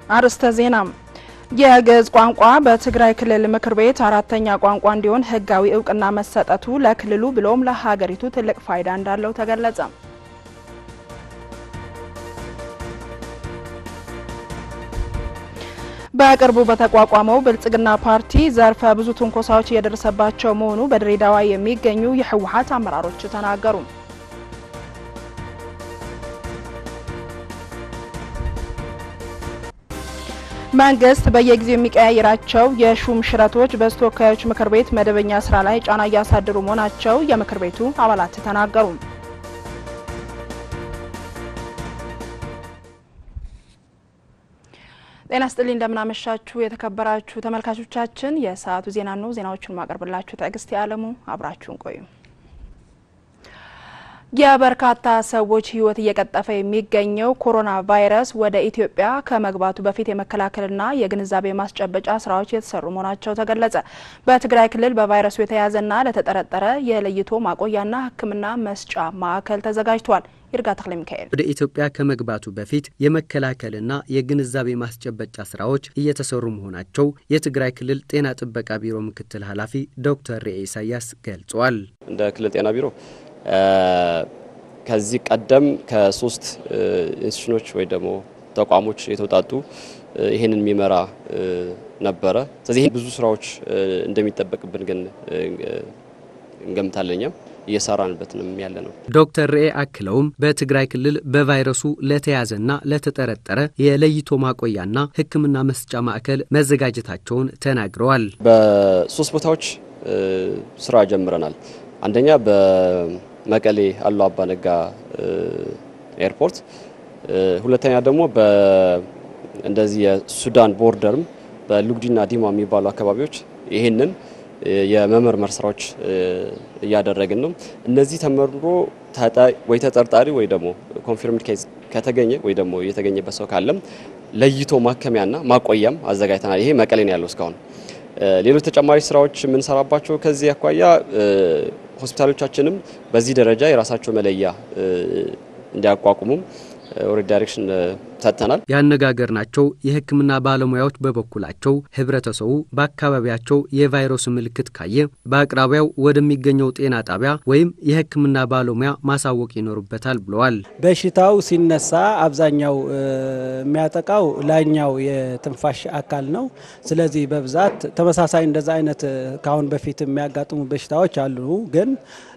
አርዕስተ ዜና የግዕዝ ቋንቋ በትግራይ ክልል ምክር ቤት አራተኛ ቋንቋ እንዲሆን ሕጋዊ እውቅና መሰጠቱ ለክልሉ ብሎም ለሀገሪቱ ትልቅ ፋይዳ እንዳለው ተገለጸ። በቅርቡ በተቋቋመው ብልጽግና ፓርቲ ዘርፈ ብዙ ትንኮሳዎች እየደረሰባቸው መሆኑ በድሬዳዋ የሚገኙ የህወሓት አመራሮች ተናገሩ። መንግስት በየጊዜው የሚቀያየራቸው የሹም ሽረቶች በተወካዮች ምክር ቤት መደበኛ ስራ ላይ ጫና እያሳደሩ መሆናቸው የምክር ቤቱ አባላት ተናገሩ። ጤና ስጥልኝ እንደምናመሻችሁ የተከበራችሁ ተመልካቾቻችን፣ የሰዓቱ ዜና ነው። ዜናዎቹን ማቀርብላችሁ ትዕግስት የአለሙ፣ አብራችሁን ቆዩ። የበርካታ ሰዎች ህይወት እየቀጠፈ የሚገኘው ኮሮና ቫይረስ ወደ ኢትዮጵያ ከመግባቱ በፊት የመከላከልና የግንዛቤ ማስጨበጫ ስራዎች የተሰሩ መሆናቸው ተገለጸ። በትግራይ ክልል በቫይረሱ የተያዘና ለተጠረጠረ የለይቶ ማቆያና ሕክምና መስጫ ማዕከል ተዘጋጅቷል። ይርጋ ተክለ ሚካኤል ወደ ኢትዮጵያ ከመግባቱ በፊት የመከላከልና የግንዛቤ ማስጨበጫ ስራዎች እየተሰሩ መሆናቸው የትግራይ ክልል ጤና ጥበቃ ቢሮ ምክትል ኃላፊ ዶክተር ርኤ ኢሳያስ ገልጸዋል። እንደ ክልል ጤና ቢሮ ከዚህ ቀደም ከሶስት ኢንስቲትዩሽኖች ወይ ደግሞ ተቋሞች የተውጣጡ ይህንን የሚመራ ነበረ። ስለዚህ ብዙ ስራዎች እንደሚጠበቅብን ግን እንገምታለኛም እየሰራንበትንም ያለ ነው። ዶክተር ርኤ አክለውም በትግራይ ክልል በቫይረሱ ለተያዘና ለተጠረጠረ የለይቶ ማቆያና ሕክምና መስጫ ማዕከል መዘጋጀታቸውን ተናግረዋል። በሶስት ቦታዎች ስራ ጀምረናል። አንደኛ በመቀሌ አሉ አባ ነጋ ኤርፖርት፣ ሁለተኛ ደግሞ እንደዚህ የሱዳን ቦርደርም በሉግዲና ዲማ የሚባሉ አካባቢዎች ይህንን የመመርመር ስራዎች እያደረግን ነው። እነዚህ ተመርምሮ ወይ ተጠርጣሪ ወይ ደግሞ ኮንፊርምድ ኬዝ ከተገኘ ወይ ደግሞ የተገኘበት ሰው ካለም ለይቶ ማከሚያና ማቆያም አዘጋጅተናል። ይሄ መቀሌ ነው ያለው እስካሁን። ሌሎች ተጨማሪ ስራዎች የምንሰራባቸው ከዚህ አኳያ ሆስፒታሎቻችንም በዚህ ደረጃ የራሳቸው መለያ እንዲያቋቁሙም ኦልሬዲ ዳይሬክሽን ሰጥተናል። ያነጋገርናቸው የሕክምና ባለሙያዎች በበኩላቸው ህብረተሰቡ በአካባቢያቸው የቫይረሱ ምልክት ካየ በአቅራቢያው ወደሚገኘው ጤና ጣቢያ ወይም የሕክምና ባለሙያ ማሳወቅ ይኖርበታል ብለዋል። በሽታው ሲነሳ አብዛኛው የሚያጠቃው ላይኛው የትንፋሽ አካል ነው። ስለዚህ በብዛት ተመሳሳይ እንደዛ አይነት ከአሁን በፊት የሚያጋጥሙ በሽታዎች አሉ ግን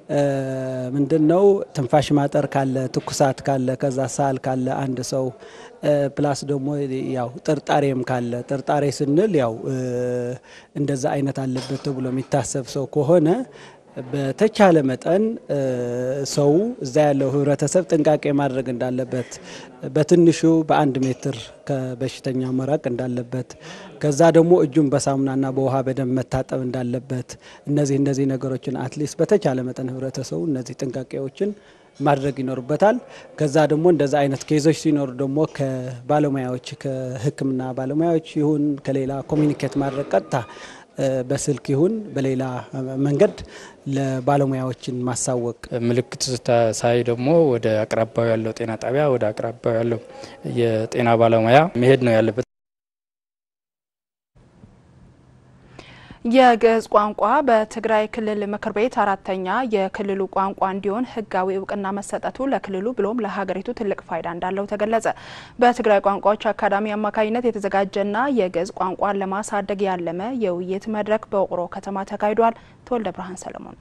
ምንድን ነው ትንፋሽ ማጠር ካለ ትኩሳት ካለ ከዛ ሳል ካለ አንድ ሰው ፕላስ ደግሞ ያው ጥርጣሬም ካለ ጥርጣሬ ስንል ያው እንደዛ አይነት አለበት ተብሎ የሚታሰብ ሰው ከሆነ በተቻለ መጠን ሰው እዛ ያለው ህብረተሰብ ጥንቃቄ ማድረግ እንዳለበት በትንሹ በአንድ ሜትር ከበሽተኛው መራቅ እንዳለበት ከዛ ደግሞ እጁን በሳሙናና በውሃ በደንብ መታጠብ እንዳለበት እነዚህ እነዚህ ነገሮችን አትሊስት በተቻለ መጠን ህብረተሰቡ እነዚህ ጥንቃቄዎችን ማድረግ ይኖርበታል። ከዛ ደግሞ እንደዛ አይነት ኬዞች ሲኖሩ ደግሞ ከባለሙያዎች ከህክምና ባለሙያዎች ይሁን ከሌላ ኮሚኒኬት ማድረግ ቀጥታ በስልክ ይሁን በሌላ መንገድ ለባለሙያዎችን ማሳወቅ። ምልክት ሳይ ደግሞ ወደ አቅራቢያው ያለው ጤና ጣቢያ ወደ አቅራቢያው ያለው የጤና ባለሙያ መሄድ ነው ያለበት። የግዕዝ ቋንቋ በትግራይ ክልል ምክር ቤት አራተኛ የክልሉ ቋንቋ እንዲሆን ሕጋዊ እውቅና መሰጠቱ ለክልሉ ብሎም ለሀገሪቱ ትልቅ ፋይዳ እንዳለው ተገለጸ። በትግራይ ቋንቋዎች አካዳሚ አማካኝነት የተዘጋጀና የግዕዝ ቋንቋን ለማሳደግ ያለመ የውይይት መድረክ በውቅሮ ከተማ ተካሂዷል። ተወልደ ብርሃን ሰለሞን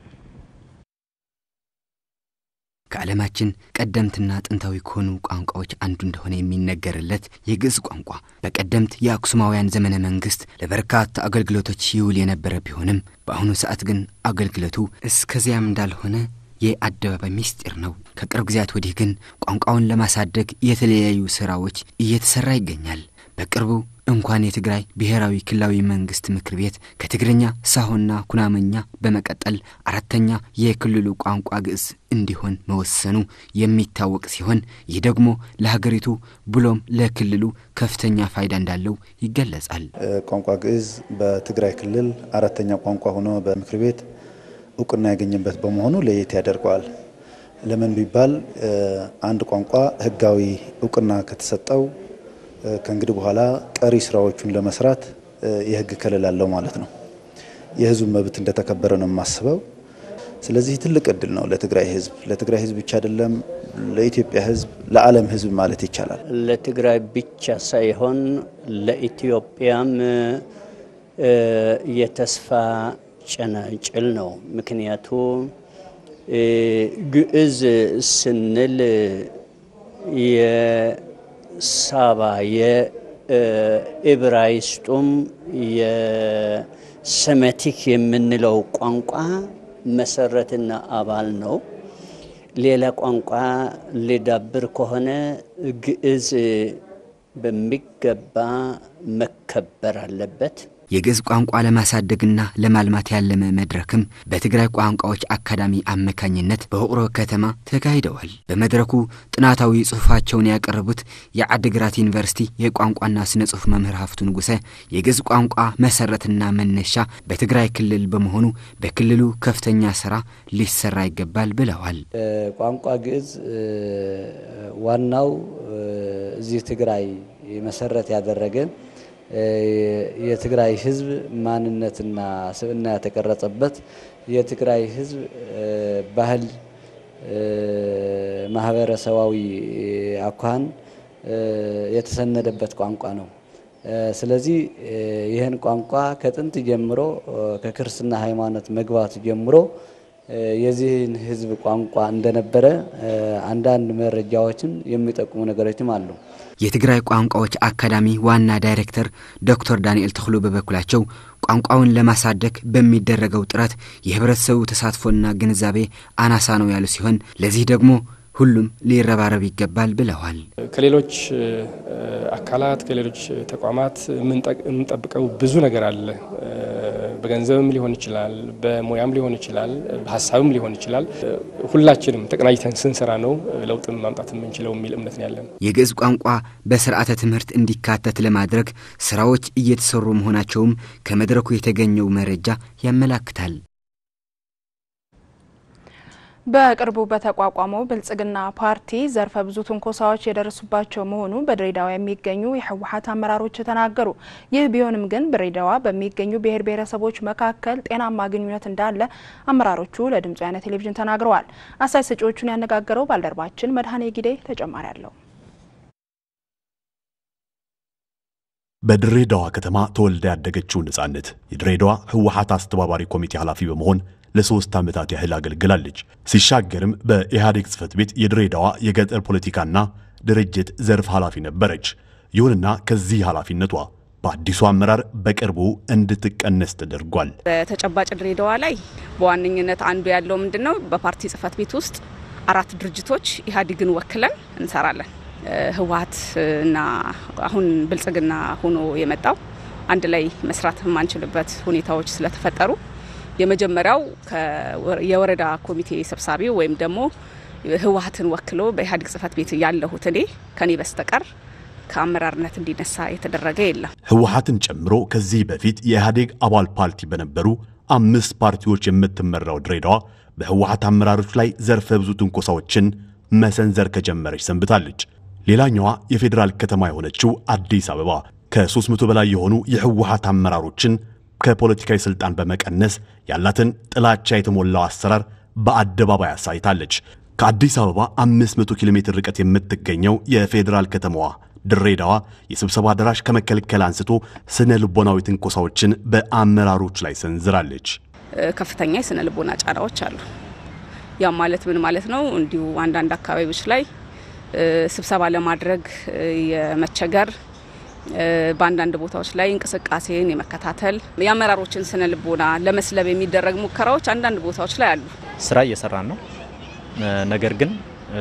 ከዓለማችን ቀደምትና ጥንታዊ ከሆኑ ቋንቋዎች አንዱ እንደሆነ የሚነገርለት የግዕዝ ቋንቋ በቀደምት የአክሱማውያን ዘመነ መንግስት ለበርካታ አገልግሎቶች ይውል የነበረ ቢሆንም በአሁኑ ሰዓት ግን አገልግሎቱ እስከዚያም እንዳልሆነ የአደባባይ ምስጢር ነው። ከቅርብ ጊዜያት ወዲህ ግን ቋንቋውን ለማሳደግ የተለያዩ ስራዎች እየተሰራ ይገኛል። በቅርቡ እንኳን የትግራይ ብሔራዊ ክልላዊ መንግስት ምክር ቤት ከትግርኛ ሳሆና ኩናመኛ በመቀጠል አራተኛ የክልሉ ቋንቋ ግዕዝ እንዲሆን መወሰኑ የሚታወቅ ሲሆን ይህ ደግሞ ለሀገሪቱ ብሎም ለክልሉ ከፍተኛ ፋይዳ እንዳለው ይገለጻል። ቋንቋ ግዕዝ በትግራይ ክልል አራተኛ ቋንቋ ሆኖ በምክር ቤት እውቅና ያገኘበት በመሆኑ ለየት ያደርገዋል። ለምን ቢባል አንድ ቋንቋ ህጋዊ እውቅና ከተሰጠው ከእንግዲህ በኋላ ቀሪ ስራዎቹን ለመስራት የህግ ከለላ አለው ማለት ነው። የህዝቡ መብት እንደተከበረ ነው የማስበው። ስለዚህ ትልቅ እድል ነው ለትግራይ ህዝብ፣ ለትግራይ ህዝብ ብቻ አይደለም፣ ለኢትዮጵያ ህዝብ፣ ለዓለም ህዝብ ማለት ይቻላል። ለትግራይ ብቻ ሳይሆን ለኢትዮጵያም የተስፋ ጭላንጭል ነው። ምክንያቱ ግዕዝ ስንል የሳባ የዕብራይስጡም የሰሜቲክ የምንለው ቋንቋ መሰረትና አባል ነው። ሌላ ቋንቋ ሊዳብር ከሆነ ግዕዝ በሚገባ መከበር አለበት። የግዕዝ ቋንቋ ለማሳደግና ለማልማት ያለመ መድረክም በትግራይ ቋንቋዎች አካዳሚ አማካኝነት በውቅሮ ከተማ ተካሂደዋል። በመድረኩ ጥናታዊ ጽሑፋቸውን ያቀረቡት የዓድግራት ዩኒቨርሲቲ የቋንቋና ስነ ጽሑፍ መምህር ሀፍቱ ንጉሰ የግዕዝ ቋንቋ መሰረትና መነሻ በትግራይ ክልል በመሆኑ በክልሉ ከፍተኛ ስራ ሊሰራ ይገባል ብለዋል። ቋንቋ ግዕዝ ዋናው እዚህ ትግራይ መሰረት ያደረገ የትግራይ ሕዝብ ማንነትና ስብዕና የተቀረጸበት የትግራይ ሕዝብ ባህል፣ ማህበረሰባዊ አኳኋን የተሰነደበት ቋንቋ ነው። ስለዚህ ይህን ቋንቋ ከጥንት ጀምሮ ከክርስትና ሃይማኖት መግባት ጀምሮ የዚህን ሕዝብ ቋንቋ እንደነበረ አንዳንድ መረጃዎችን የሚጠቁሙ ነገሮችም አሉ። የትግራይ ቋንቋዎች አካዳሚ ዋና ዳይሬክተር ዶክተር ዳንኤል ተክሎ በበኩላቸው ቋንቋውን ለማሳደግ በሚደረገው ጥረት የህብረተሰቡ ተሳትፎና ግንዛቤ አናሳ ነው ያሉ ሲሆን ለዚህ ደግሞ ሁሉም ሊረባረብ ይገባል ብለዋል። ከሌሎች አካላት ከሌሎች ተቋማት የምንጠብቀው ብዙ ነገር አለ። በገንዘብም ሊሆን ይችላል፣ በሙያም ሊሆን ይችላል፣ በሀሳብም ሊሆን ይችላል። ሁላችንም ተቀናጅተን ስንሰራ ነው ለውጥን ማምጣት የምንችለው የሚል እምነት ነው ያለን። የግዕዝ ቋንቋ በስርዓተ ትምህርት እንዲካተት ለማድረግ ስራዎች እየተሰሩ መሆናቸውም ከመድረኩ የተገኘው መረጃ ያመላክታል። በቅርቡ በተቋቋመው ብልጽግና ፓርቲ ዘርፈ ብዙ ትንኮሳዎች የደረሱባቸው መሆኑ በድሬዳዋ የሚገኙ የህወሓት አመራሮች ተናገሩ። ይህ ቢሆንም ግን በድሬዳዋ በሚገኙ ብሔር ብሔረሰቦች መካከል ጤናማ ግንኙነት እንዳለ አመራሮቹ ለድምጽ ወያነ ቴሌቪዥን ተናግረዋል። አስተያየት ሰጪዎቹን ያነጋገረው ባልደረባችን መድኃኔ ጊዴ ተጨማሪ አለው። በድሬዳዋ ከተማ ተወልዳ ያደገችው ነጻነት የድሬዳዋ ህወሓት አስተባባሪ ኮሚቴ ኃላፊ በመሆን ለሶስት ዓመታት ያህል አገልግላለች። ሲሻገርም በኢህአዴግ ጽህፈት ቤት የድሬዳዋ የገጠር ፖለቲካና ድርጅት ዘርፍ ኃላፊ ነበረች። ይሁንና ከዚህ ኃላፊነቷ በአዲሱ አመራር በቅርቡ እንድትቀነስ ተደርጓል። በተጨባጭ ድሬዳዋ ላይ በዋነኝነት አንዱ ያለው ምንድን ነው? በፓርቲ ጽህፈት ቤት ውስጥ አራት ድርጅቶች ኢህአዴግን ወክለን እንሰራለን። ህወሓት እና አሁን ብልጽግና ሆኖ የመጣው አንድ ላይ መስራት የማንችልበት ሁኔታዎች ስለተፈጠሩ የመጀመሪያው የወረዳ ኮሚቴ ሰብሳቢ ወይም ደግሞ ህወሓትን ወክሎ በኢህአዴግ ጽህፈት ቤት ያለሁት እኔ ከኔ በስተቀር ከአመራርነት እንዲነሳ የተደረገ የለም። ህወሓትን ጨምሮ ከዚህ በፊት የኢህአዴግ አባል ፓርቲ በነበሩ አምስት ፓርቲዎች የምትመራው ድሬዳዋ በህወሓት አመራሮች ላይ ዘርፈ ብዙ ትንኮሳዎችን መሰንዘር ከጀመረች ሰንብታለች። ሌላኛዋ የፌዴራል ከተማ የሆነችው አዲስ አበባ ከ300 በላይ የሆኑ የህወሓት አመራሮችን ከፖለቲካዊ ስልጣን በመቀነስ ያላትን ጥላቻ የተሞላው አሰራር በአደባባይ አሳይታለች። ከአዲስ አበባ 500 ኪሎ ሜትር ርቀት የምትገኘው የፌዴራል ከተማዋ ድሬዳዋ የስብሰባ አዳራሽ ከመከልከል አንስቶ ስነ ልቦናዊ ትንኮሳዎችን በአመራሮች ላይ ሰንዝራለች። ከፍተኛ የስነ ልቦና ጫናዎች አሉ። ያም ማለት ምን ማለት ነው? እንዲሁ አንዳንድ አካባቢዎች ላይ ስብሰባ ለማድረግ የመቸገር በአንዳንድ ቦታዎች ላይ እንቅስቃሴን የመከታተል የአመራሮችን ስነ ልቦና ለመስለብ የሚደረግ ሙከራዎች አንዳንድ ቦታዎች ላይ አሉ። ስራ እየሰራን ነው። ነገር ግን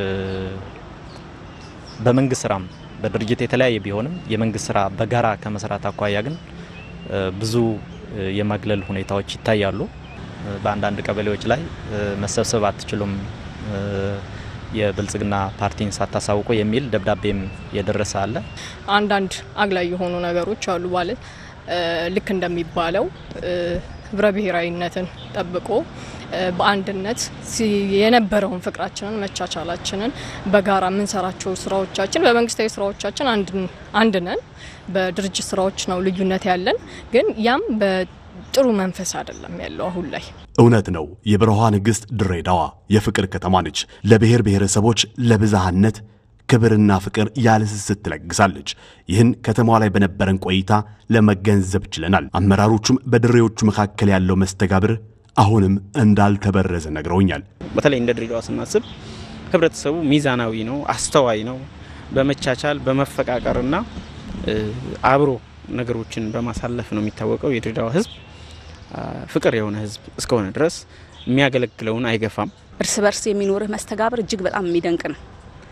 በመንግስት ስራም በድርጅት የተለያየ ቢሆንም የመንግስት ስራ በጋራ ከመስራት አኳያ ግን ብዙ የማግለል ሁኔታዎች ይታያሉ። በአንዳንድ ቀበሌዎች ላይ መሰብሰብ አትችሉም የብልጽግና ፓርቲን ሳታሳውቁ የሚል ደብዳቤም የደረሰ አለ። አንዳንድ አግላይ የሆኑ ነገሮች አሉ። ማለት ልክ እንደሚባለው ህብረ ብሔራዊነትን ጠብቆ በአንድነት የነበረውን ፍቅራችንን፣ መቻቻላችንን በጋራ የምንሰራቸው ስራዎቻችን በመንግስታዊ ስራዎቻችን አንድ ነን። በድርጅት ስራዎች ነው ልዩነት ያለን፣ ግን ያም በጥሩ መንፈስ አይደለም ያለው አሁን ላይ። እውነት ነው። የበረሃ ንግሥት ድሬዳዋ የፍቅር ከተማ ነች። ለብሔር ብሔረሰቦች ለብዝሃነት ክብርና ፍቅር ያለ ስስት ትለግሳለች። ይህን ከተማዋ ላይ በነበረን ቆይታ ለመገንዘብ ችለናል። አመራሮቹም በድሬዎቹ መካከል ያለው መስተጋብር አሁንም እንዳልተበረዘ ነግረውኛል። በተለይ እንደ ድሬዳዋ ስናስብ ህብረተሰቡ ሚዛናዊ ነው፣ አስተዋይ ነው። በመቻቻል በመፈቃቀርና አብሮ ነገሮችን በማሳለፍ ነው የሚታወቀው። የድሬዳዋ ህዝብ ፍቅር የሆነ ህዝብ እስከሆነ ድረስ የሚያገለግለውን አይገፋም። እርስ በርስ የሚኖርህ መስተጋብር እጅግ በጣም የሚደንቅ ነው።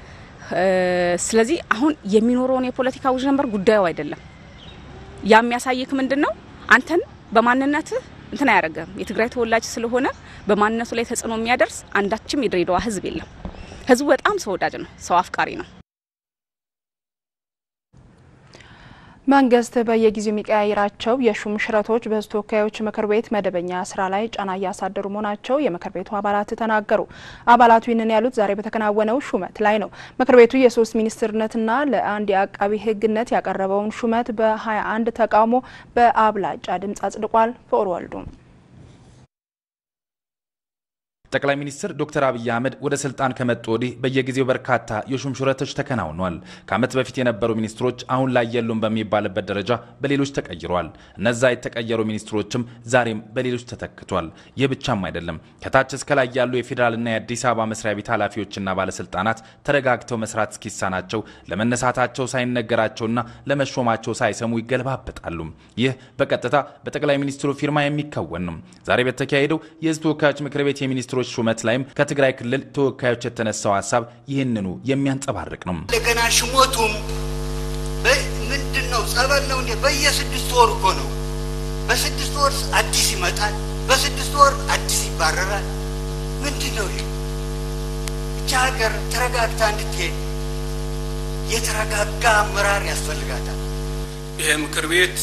ስለዚህ አሁን የሚኖረውን የፖለቲካ ውዥንበር ጉዳዩ አይደለም። ያ የሚያሳይክ ምንድን ነው? አንተን በማንነትህ እንትን አያደርግም። የትግራይ ተወላጅ ስለሆነ በማንነቱ ላይ ተጽዕኖ የሚያደርስ አንዳችም የድሬዳዋ ህዝብ የለም። ህዝቡ በጣም ሰው ወዳጅ ነው፣ ሰው አፍቃሪ ነው። መንግስት በየጊዜው የሚቀያይራቸው የሹም ሽረቶች በህዝብ ተወካዮች ምክር ቤት መደበኛ ስራ ላይ ጫና እያሳደሩ መሆናቸው የምክር ቤቱ አባላት ተናገሩ። አባላቱ ይህንን ያሉት ዛሬ በተከናወነው ሹመት ላይ ነው። ምክር ቤቱ የሶስት ሚኒስትርነትና ለአንድ የአቃቢ ህግነት ያቀረበውን ሹመት በ21 ተቃውሞ በአብላጫ ድምፅ አጽድቋል። ፍቅር ወልዱ ጠቅላይ ሚኒስትር ዶክተር አብይ አህመድ ወደ ስልጣን ከመጡ ወዲህ በየጊዜው በርካታ የሹም ሽረቶች ተከናውኗል። ከዓመት በፊት የነበሩ ሚኒስትሮች አሁን ላይ የሉም በሚባልበት ደረጃ በሌሎች ተቀይሯል። እነዛ የተቀየሩ ሚኒስትሮችም ዛሬም በሌሎች ተተክቷል። ይህ ብቻም አይደለም። ከታች እስከ ላይ ያሉ የፌዴራልና የአዲስ አበባ መስሪያ ቤት ኃላፊዎችና ባለስልጣናት ተረጋግተው መስራት እስኪሳናቸው ለመነሳታቸው ሳይነገራቸውና ለመሾማቸው ሳይሰሙ ይገለባበጣሉ። ይህ በቀጥታ በጠቅላይ ሚኒስትሩ ፊርማ የሚከወን ነው። ዛሬ በተካሄደው የህዝብ ተወካዮች ምክር ቤት የሚኒስትሮች ሹመት ላይም ከትግራይ ክልል ተወካዮች የተነሳው ሀሳብ ይህንኑ የሚያንጸባርቅ ነው። እንደገና ሽሞቱም ምንድን ነው? ጸበል ነው እንዴ? በየስድስት ወር እኮ ነው። በስድስት ወር አዲስ ይመጣል፣ በስድስት ወር አዲስ ይባረራል። ምንድን ነው ይሄ? ብቻ ሀገር ተረጋግታ እንድትሄድ የተረጋጋ አመራር ያስፈልጋታል። ይሄ ምክር ቤት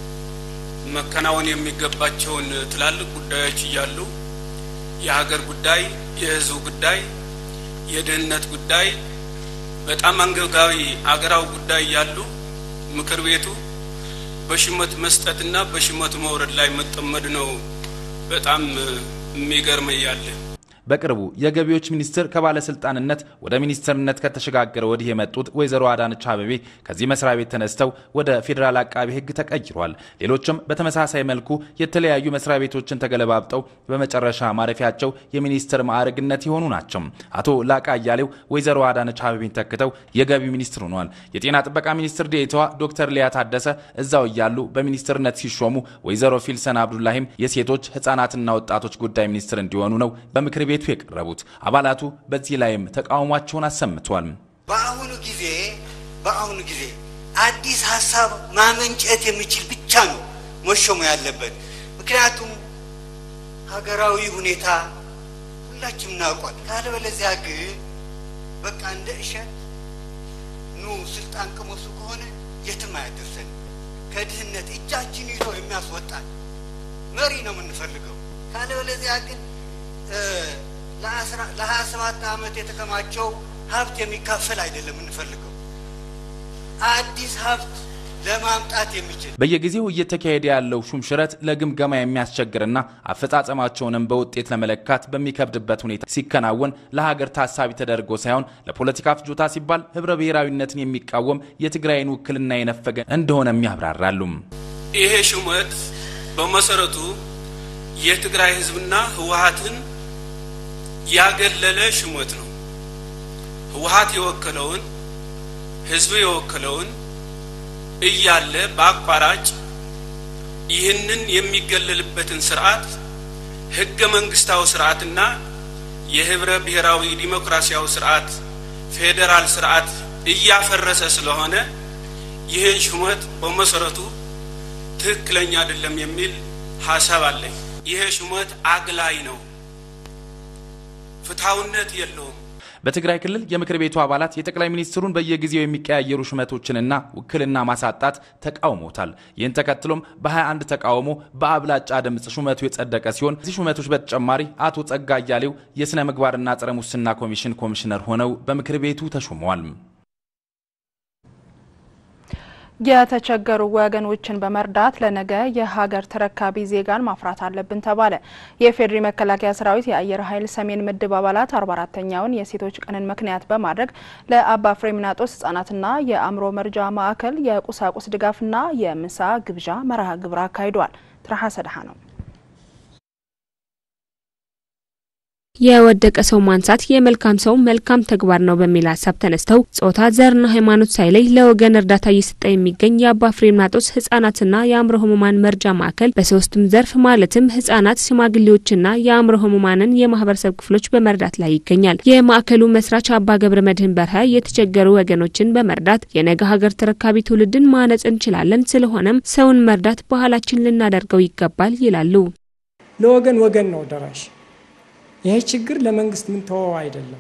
መከናወን የሚገባቸውን ትላልቅ ጉዳዮች እያሉ የሀገር ጉዳይ፣ የህዝብ ጉዳይ፣ የደህንነት ጉዳይ በጣም አንገብጋቢ አገራዊ ጉዳይ ያሉ ምክር ቤቱ በሽመት መስጠትና በሽመት መውረድ ላይ መጠመድ ነው። በጣም የሚገርመኝ ያለ በቅርቡ የገቢዎች ሚኒስትር ከባለስልጣንነት ወደ ሚኒስትርነት ከተሸጋገረ ወዲህ የመጡት ወይዘሮ አዳነች አቤቤ ከዚህ መስሪያ ቤት ተነስተው ወደ ፌዴራል አቃቢ ሕግ ተቀይሯል። ሌሎችም በተመሳሳይ መልኩ የተለያዩ መስሪያ ቤቶችን ተገለባብጠው በመጨረሻ ማረፊያቸው የሚኒስትር ማዕረግነት የሆኑ ናቸው። አቶ ላቃ አያሌው ወይዘሮ አዳነች አቤቤን ተክተው የገቢ ሚኒስትር ሆነዋል። የጤና ጥበቃ ሚኒስትር ዴኤታዋ ዶክተር ሊያ ታደሰ እዛው እያሉ በሚኒስትርነት ሲሾሙ፣ ወይዘሮ ፊልሰን አብዱላሂም የሴቶች ህጻናትና ወጣቶች ጉዳይ ሚኒስትር እንዲሆኑ ነው በምክር ቤቱ የቀረቡት። አባላቱ በዚህ ላይም ተቃውሟቸውን አሰምቷል። በአሁኑ ጊዜ በአሁኑ ጊዜ አዲስ ሀሳብ ማመንጨት የሚችል ብቻ ነው መሾሙ ያለበት። ምክንያቱም ሀገራዊ ሁኔታ ሁላችንም እናውቋል። ካለበለዚያ ግን በቃ እንደ እሸት ኑ ስልጣን ቅመሱ ከሆነ የትም አያደርሰን። ከድህነት እጃችን ይዞ የሚያስወጣን መሪ ነው የምንፈልገው። ካለበለዚያ ግን ለሀያ ሰባት ዓመት የተከማቸው ሀብት የሚካፈል አይደለም የምንፈልገው አዲስ ሀብት ለማምጣት የሚችል በየጊዜው እየተካሄደ ያለው ሹምሽረት ለግምገማ የሚያስቸግርና አፈጻጸማቸውንም በውጤት ለመለካት በሚከብድበት ሁኔታ ሲከናወን ለሀገር ታሳቢ ተደርጎ ሳይሆን ለፖለቲካ ፍጆታ ሲባል ህብረ ብሔራዊነትን የሚቃወም የትግራይን ውክልና የነፈገ እንደሆነም ያብራራሉ። ይሄ ሹመት በመሰረቱ የትግራይ ህዝብና ህወሀትን ያገለለ ሹመት ነው። ህወሀት የወከለውን ህዝብ የወከለውን እያለ በአቋራጭ ይህንን የሚገለልበትን ስርዓት ህገ መንግስታዊ ስርዓትና የህብረ ብሔራዊ ዲሞክራሲያዊ ስርዓት ፌዴራል ስርዓት እያፈረሰ ስለሆነ ይህን ሹመት በመሰረቱ ትክክለኛ አይደለም የሚል ሀሳብ አለኝ። ይሄ ሹመት አግላይ ነው፣ ፍትሐዊነት የለውም። በትግራይ ክልል የምክር ቤቱ አባላት የጠቅላይ ሚኒስትሩን በየጊዜው የሚቀያየሩ ሹመቶችንና ውክልና ማሳጣት ተቃውሞታል። ይህን ተከትሎም በ21 ተቃውሞ በአብላጫ ድምፅ ሹመቱ የጸደቀ ሲሆን እዚህ ሹመቶች በተጨማሪ አቶ ጸጋ አያሌው የሥነ ምግባርና ጸረ ሙስና ኮሚሽን ኮሚሽነር ሆነው በምክር ቤቱ ተሾመዋል። የተቸገሩ ወገኖችን በመርዳት ለነገ የሀገር ተረካቢ ዜጋን ማፍራት አለብን ተባለ። የፌዴሪ መከላከያ ሰራዊት የአየር ኃይል ሰሜን ምድብ አባላት 44ተኛውን የሴቶች ቀንን ምክንያት በማድረግ ለአባ ፍሬምናጦስ ህጻናትና የአእምሮ መርጃ ማዕከል የቁሳቁስ ድጋፍና የምሳ ግብዣ መርሃ ግብር አካሂዷል። ትርሃ ሰድሃ ነው። የወደቀ ሰው ማንሳት የመልካም ሰው መልካም ተግባር ነው በሚል ሀሳብ ተነስተው ጾታ፣ ዘርና ሃይማኖት ሳይለይ ለወገን እርዳታ እየሰጠ የሚገኝ የአባ ፍሬምናጦስ ህጻናትና የአእምሮ ህሙማን መርጃ ማዕከል በሶስቱም ዘርፍ ማለትም ህጻናት፣ ሽማግሌዎችና የአእምሮ ህሙማንን የማህበረሰብ ክፍሎች በመርዳት ላይ ይገኛል። የማዕከሉ መስራች አባ ገብረ መድህን በርሀ የተቸገሩ ወገኖችን በመርዳት የነገ ሀገር ተረካቢ ትውልድን ማነጽ እንችላለን፣ ስለሆነም ሰውን መርዳት ባህላችን ልናደርገው ይገባል ይላሉ። ለወገን ወገን ነው ደራሽ ይሄ ችግር ለመንግስት ምን ተወው አይደለም።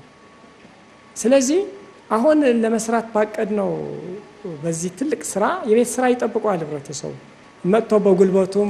ስለዚህ አሁን ለመስራት ባቀድ ነው በዚህ ትልቅ ስራ የቤት ስራ ይጠብቀዋል ህብረተሰቡ መጥቶ በጉልበቱም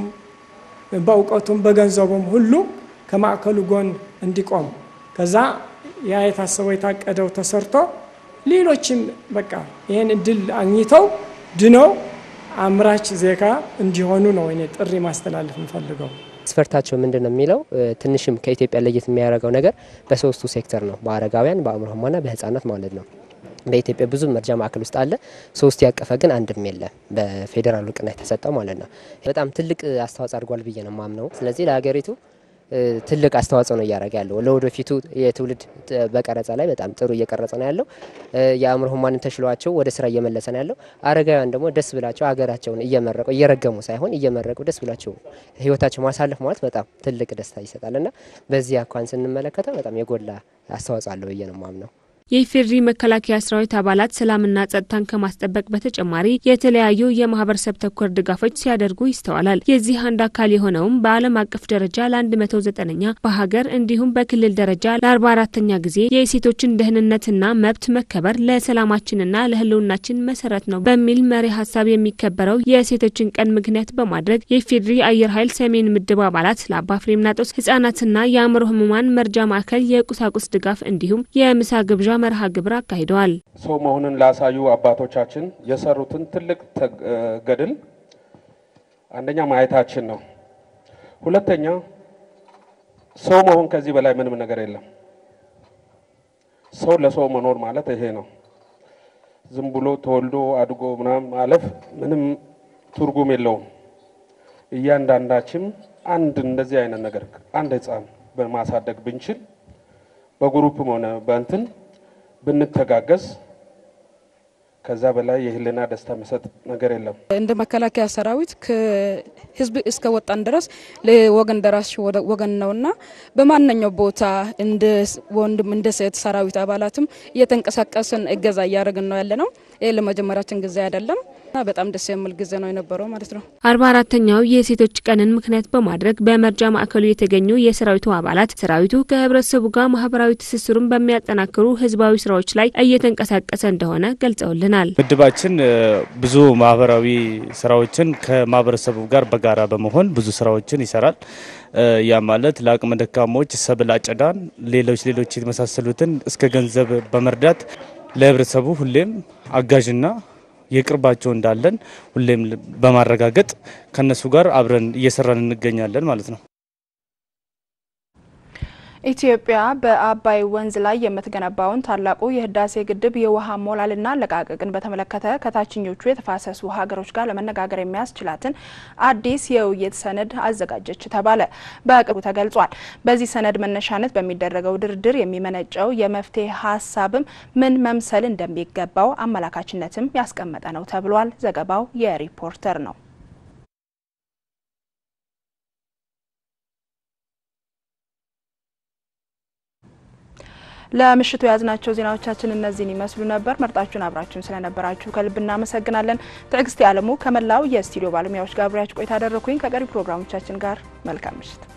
በእውቀቱም በገንዘቡም ሁሉ ከማዕከሉ ጎን እንዲቆም ከዛ ያ የታሰበው የታቀደው ተሰርቶ ሌሎችም በቃ ይህን እድል አግኝተው ድነው አምራች ዜጋ እንዲሆኑ ነው እኔ ጥሪ ማስተላለፍ እንፈልገው። መስፈርታቸው ምንድን ነው የሚለው ትንሽም ከኢትዮጵያ ለየት የሚያደርገው ነገር በሶስቱ ሴክተር ነው፣ በአረጋውያን፣ በአእምሮ ህሙማንና በህጻናት ማለት ነው። በኢትዮጵያ ብዙ መርጃ ማዕከል ውስጥ አለ። ሶስት ያቀፈ ግን አንድም የለም፣ በፌዴራል እውቅና የተሰጠው ማለት ነው። በጣም ትልቅ አስተዋጽኦ አድርጓል ብዬ ነው ማምነው። ስለዚህ ለሀገሪቱ ትልቅ አስተዋጽኦ ነው እያደረገ ያለው። ለወደፊቱ የትውልድ በቀረጻ ላይ በጣም ጥሩ እየቀረጸ ነው ያለው። የአእምሮ ህሙማንን ተሽሏቸው ወደ ስራ እየመለሰ ነው ያለው። አረጋውያን ደግሞ ደስ ብላቸው ሀገራቸውን እየመረቁ እየረገሙ ሳይሆን እየመረቁ ደስ ብላቸው ህይወታቸው ማሳለፍ ማለት በጣም ትልቅ ደስታ ይሰጣል እና በዚህ አኳን ስንመለከተው በጣም የጎላ አስተዋጽኦ አለው ብዬ ነው ማምነው። የኢፌዴሪ መከላከያ ሰራዊት አባላት ሰላምና ጸጥታን ከማስጠበቅ በተጨማሪ የተለያዩ የማህበረሰብ ተኮር ድጋፎች ሲያደርጉ ይስተዋላል። የዚህ አንድ አካል የሆነውም በዓለም አቀፍ ደረጃ ለ109ኛ በሀገር እንዲሁም በክልል ደረጃ ለ44ተኛ ጊዜ የሴቶችን ደህንነትና መብት መከበር ለሰላማችንና ለህልውናችን መሰረት ነው በሚል መሪ ሀሳብ የሚከበረው የሴቶችን ቀን ምክንያት በማድረግ የኢፌዴሪ አየር ኃይል ሰሜን ምድብ አባላት ለአባ ፍሬምናጦስ ህጻናትና የአእምሮ ህሙማን መርጃ ማዕከል የቁሳቁስ ድጋፍ እንዲሁም የምሳ ግብዣ መርሃ ግብር አካሂደዋል። ሰው መሆንን ላሳዩ አባቶቻችን የሰሩትን ትልቅ ገድል አንደኛ ማየታችን ነው። ሁለተኛ ሰው መሆን ከዚህ በላይ ምንም ነገር የለም። ሰው ለሰው መኖር ማለት ይሄ ነው። ዝም ብሎ ተወልዶ አድጎ ምናምን ማለፍ ምንም ትርጉም የለውም። እያንዳንዳችን አንድ እንደዚህ አይነት ነገር አንድ ህፃን በማሳደግ ብንችል በግሩፕም ሆነ በእንትን ብንተጋገዝ ከዛ በላይ የህልና ደስታ የሚሰጥ ነገር የለም። እንደ መከላከያ ሰራዊት ከህዝብ እስከ ወጣን ድረስ ለወገን ደራሽ ወገን ነውና በማንኛው ቦታ እንደ ወንድም እንደ ሴት ሰራዊት አባላትም እየተንቀሳቀስን እገዛ እያደረግን ነው ያለ ነው። ይህ ለመጀመሪያችን ጊዜ አይደለም እና በጣም ደስ የሚል ጊዜ ነው የነበረው ማለት ነው። አርባ አራተኛው የሴቶች ቀንን ምክንያት በማድረግ በመርጃ ማዕከሉ የተገኙ የሰራዊቱ አባላት ሰራዊቱ ከህብረተሰቡ ጋር ማህበራዊ ትስስሩን በሚያጠናክሩ ህዝባዊ ስራዎች ላይ እየተንቀሳቀሰ እንደሆነ ገልጸውልናል። ምድባችን ብዙ ማህበራዊ ስራዎችን ከማህበረሰቡ ጋር በጋራ በመሆን ብዙ ስራዎችን ይሰራል። ያ ማለት ለአቅመ ደካሞች ሰብል አጨዳን፣ ሌሎች ሌሎች የመሳሰሉትን እስከ ገንዘብ በመርዳት ለህብረተሰቡ ሁሌም አጋዥና የቅርባቸው እንዳለን ሁሌም በማረጋገጥ ከነሱ ጋር አብረን እየሰራን እንገኛለን ማለት ነው። ኢትዮጵያ በአባይ ወንዝ ላይ የምትገነባውን ታላቁ የህዳሴ ግድብ የውሃ ሞላልና አለቃቀቅን በተመለከተ ከታችኞቹ የተፋሰሱ ሀገሮች ጋር ለመነጋገር የሚያስችላትን አዲስ የውይይት ሰነድ አዘጋጀች ተባለ። በቅርቡ ተገልጿል። በዚህ ሰነድ መነሻነት በሚደረገው ድርድር የሚመነጨው የመፍትሄ ሀሳብም ምን መምሰል እንደሚገባው አመላካችነትም ያስቀመጠ ነው ተብሏል። ዘገባው የሪፖርተር ነው። ለምሽቱ የያዝናቸው ዜናዎቻችን እነዚህን ይመስሉ ነበር። መርጣችሁን አብራችሁን ስለነበራችሁ ከልብ እናመሰግናለን። ትዕግስት አለሙ ከመላው የስቱዲዮ ባለሙያዎች ጋር አብሬያችሁ ቆይታ አደረኩኝ። ከቀሪ ፕሮግራሞቻችን ጋር መልካም ምሽት